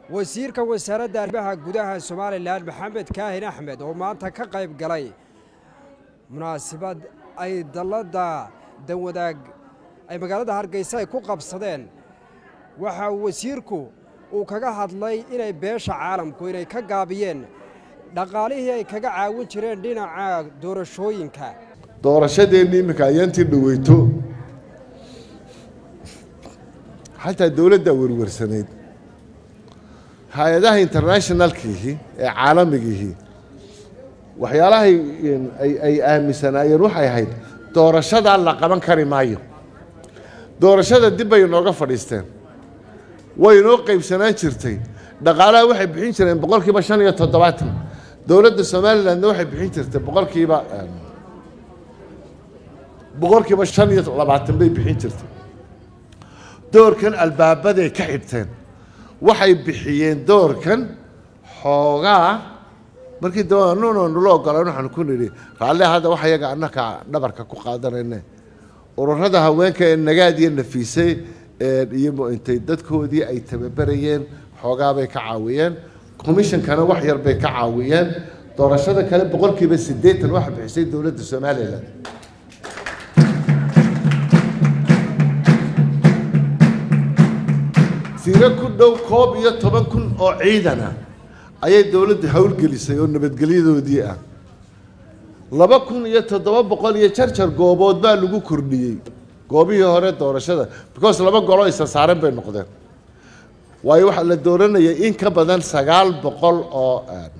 wasiirka wasaaradda arrimaha gudaha somalilan maxamed kaahin axmed oo maanta ka qayb galay munaasabad ay dalladda danwadaag ay magaalada hargeysa ay ku qabsadeen waxa uu wasiirku uu kaga hadlay inay beesha caalamku inay ka gaabiyeen dhaqaalihii ay kaga caawin jireen dhinaca doorashooyinka doorashadeenni iminka ayaantii dhaweyto xataa dowladdaa werwarsanayd hay-adaha internationalkiihi ee caalamigiihi waxyaalahay ay aaminsanaayeen waxay ahayd doorashadaa la qaban kari maayo doorashada dib bay inooga fadhiisteen way inoo qaybsanaan jirtay dhaqaalaha waxay bixin jireen boqol kiiba shan iyo toddobaatan dowladda somalilandna waxay bixin jirtay boqol kiiba boqol kiiba shan iyo labaatan bay bixin jirtay doorkan albaabaday ka xidhteen waxay bixiyeen doorkan xoogaa markii daba nuno nula ogolaan waxaan ku nidhi raalle hadda wax yaga annaka dhabarka ku qaadanayne ururada haweenka ee nagaad iyo nafiisay iyo intay dadkoodii ay tababarayeen xoogaabay ka caawiyeen commishonkana wax yar bay ka caawiyeen doorashada kale boqolkiiba siddeetan waxa bixisay dowladda somalilan tiro ku dhow koob iyo toban kun oo ciidana ayay dowladda howlgelisay oo nabadgelyadoodii ah laba kun iyo toddoba boqol iyo jarjar goobood baa lagu kordhiyey goobihii hore doorashada because laba goloo isa saaren bay noqdeen waayo waxaa la dooranayay in ka badan sagaal boqol oo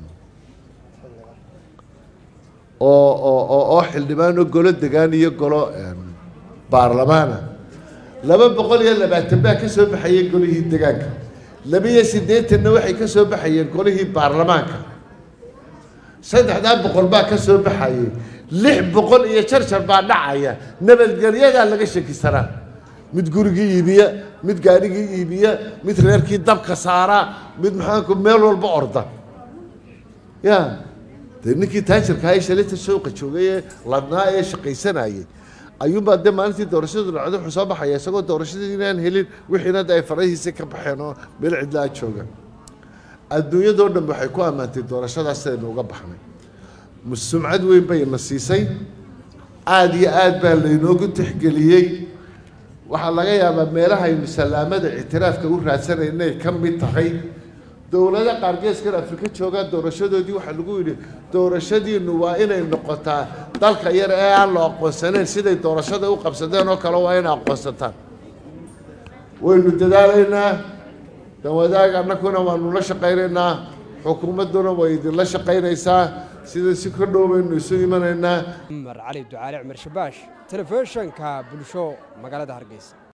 oo oo oo xildhibaan oo golo degaan iyo golo baarlamaana laba boqol iyo labaatan baa ka soo baxayay golihii degaanka laba-iyo siddeetanna waxay ka soo baxayeen golihii baarlamaanka saddexdaa boqol baa ka soo baxayay lix boqol iyo jarjar baa dhacaya nabadgelyadaa laga shakisanaa mid gurigii iibiya mid gaadhigii iibiya mid reerkii dabka saara mid maxaanku meel walba orda ya dee ninkii taajirkaa ee shalita showqa joogay ee ladnaa ee shaqaysanayay ayuunbaa dee maalintii doorashadu dhacdo wuxuu soo baxaya isagoo doorashadii inaan helin wixiina de ay farahiisa ka baxeen oo meel cidlaa jooga adduunyadoo dhan waxay ku ammaantay doorashadaas sidaynu uga baxnay sumcad weyn bay na siisay aada iyo aad baa laynoogu tixgeliyey waxaa laga yaabaa meelahaynu salaamada ictiraafka u raadsanay inay ka mid tahay dowlado qaar geeskan afrika joogaan doorashadoodii waxaa lagu yidhi doorashadiinu waa inay noqotaa dalka yar ee aan la aqoonsanayn siday doorashada u qabsadeen oo kale waa inay aqoonsataan waynu dadaalaynaa danwadaag annakuna waanu la shaqaynaynaa xukuumadduna way idinla shaqaynaysaa sida si ka dhow baynu isu imanaynaa cumar cali ducaale cumar shabaash telefishanka bulsho magaalada hargeysa